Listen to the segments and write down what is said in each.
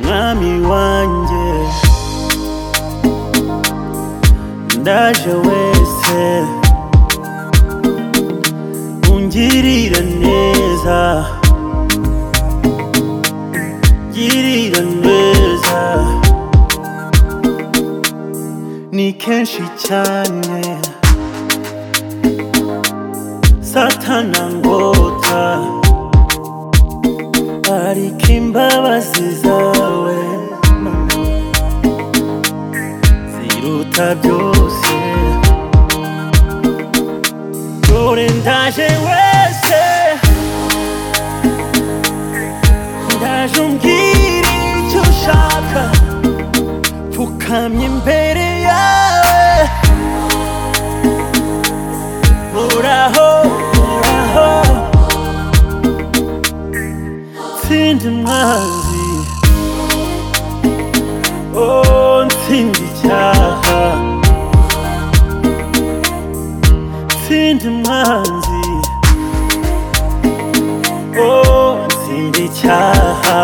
mwami wanjye ndaje wese ungirira neza girira neza ni kenshi cyane satana ngota ariko imbabazi zawe ziruta byose dore ndaje wese ndaje umbwira icyo ushaka pfukamye imbere yawe muraho muraho ntsinda umwanzi oh ntsinda icyaha ntsinda umwanzi oh ntsinda icyaha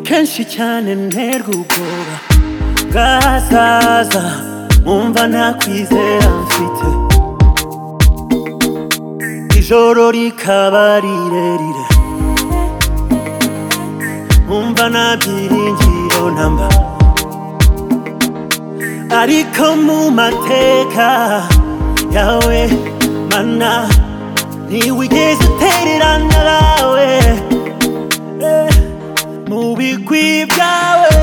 kenshi cyane nterwa ubwoba bwazaza nkumva nta kwizera mfite ijoro rikaba rirerire nkumva nta byiringiro namba ariko mu mateka yawe mana ntiwigeze utererana nawe eh, mu bigwi byawe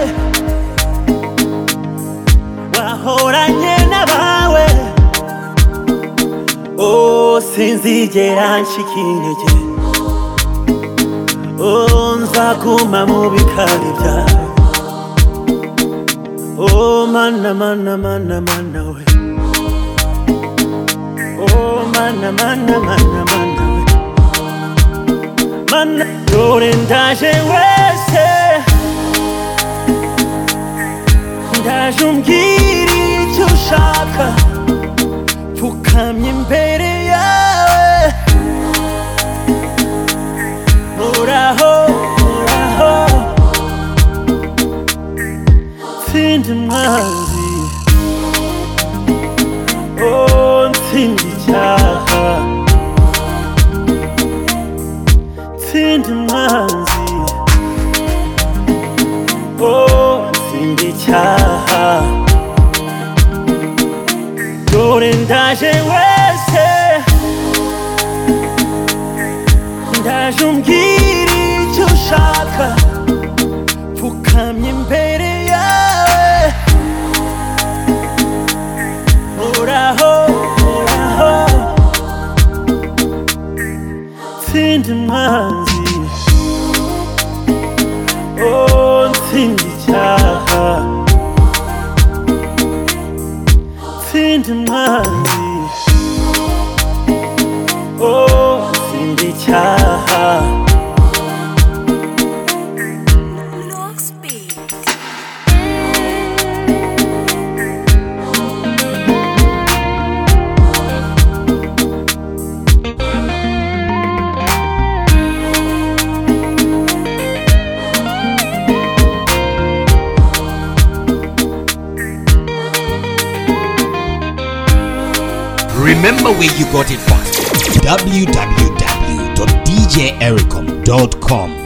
wahoranye n'abawe Oh, sinzigera nshika intege Oh, nzaguma mu bikari byawe Oh, mana mana mana mana we Oh, mana mana mana mana we Mana dore ndaje wese Ndaje umbwira icyo ushaka Pfukamye imbere yawe Muraho, muraho Ntsinda umwanzi Oh, ntsinda icyaha Ntsinda umwanzi Oh, ntsinda icyaha Dore ndaje wese Ndaje umbwira icyo ushaka Pfukamye imbere yawe Muraho, muraho Ntsinda umwanzi Oh, ntsinda icyaha Ntsinda umwanzi Oh, ntsinda icyaha Remember where you got it from. www.djericom.com